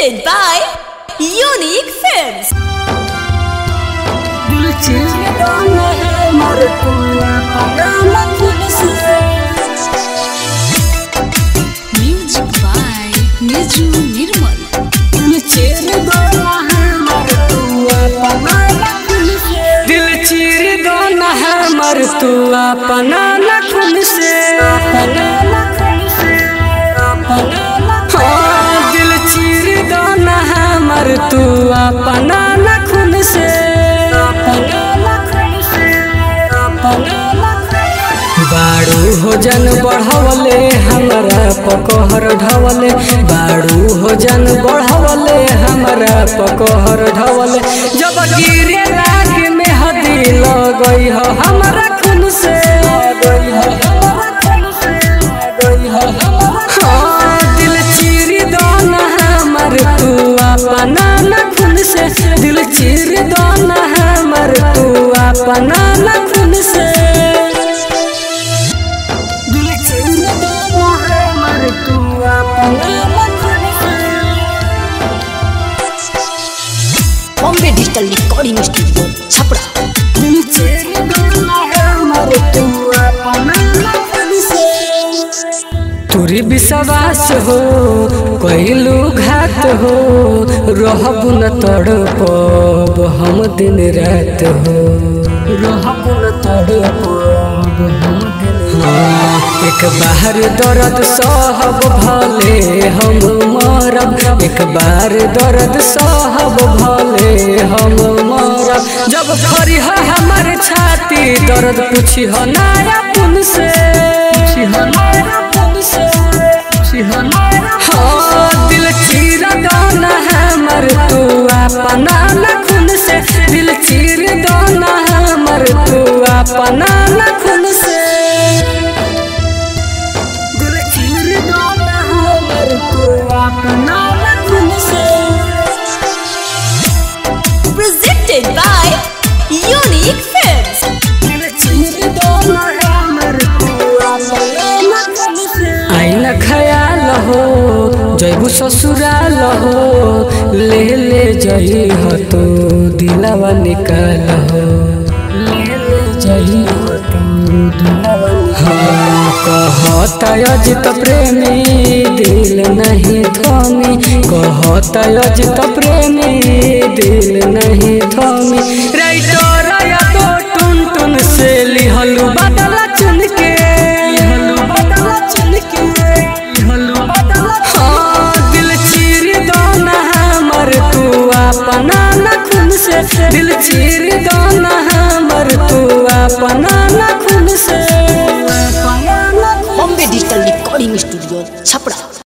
Presented by Unique Films. दिल चीज गाना है मर तुआ पगाना तुझसे Music by Niju Nirmal. दिल चीर गाना है मर तुआ पगाना तुझसे दिल चीर गाना है मर तुआ पगाना तुझसे हाँ दिल चीर गाना है मर तुआ पगाना खून से बाड़ू हो जन बढ़वले हमरा पकहर ढवले बाड़ू हो जन बढ़वले हमरा पकहर ढवले जब गिरे लाग में हदी लगई हो हमरा खून से हाँ, दिल चीर दाना हमर तू अपना न खून से दिल चीर दाना हमर तू अपना न खून से दिल चीर दाना हमर तू अपना न खून से Bombay Digital Recording Studio, Chapra. दिल चीर दाना हमर तू अपना न खून से तुरी विश्वास हो कैलू घात हो रहबु न तड़पब हम दिन रात हो रहबु न तड़पब हम दिन हाँ, एक बार दर्द सहब भले हम मरब एक बार दर्द सहब भले हम मरब जब फरी है हमार छाती दर्द पूछी हो नाया पुन से हाँ दिल चीर दाना हमर तू अपना न खून से दिल चीर दाना हमर तू अपना न खून से दिल चीर दाना हमर तू अपना न खून से Presented by Unique Films. दिल चीर दाना हमर तू अपना न खून से आईना खयाल हो जैबू ससुराल हो ले ले जई हो तो दिलावा निकाल हो ले ले जई हो तो दिलावा हाँ कहता अजित प्रेमी दिल नहीं थमी कहता अजित प्रेमी दिल नहीं थमी राइटर या तो टुन टुन से लिहलू बदला चुन के लिहलू बदला चुन के लिहलू बदला हाँ दिल चीर दाना हमर तू अपना न खून से दिल चीर दाना हमर तू अपना न खून से Bombay Digital Recording Studio, Chapra.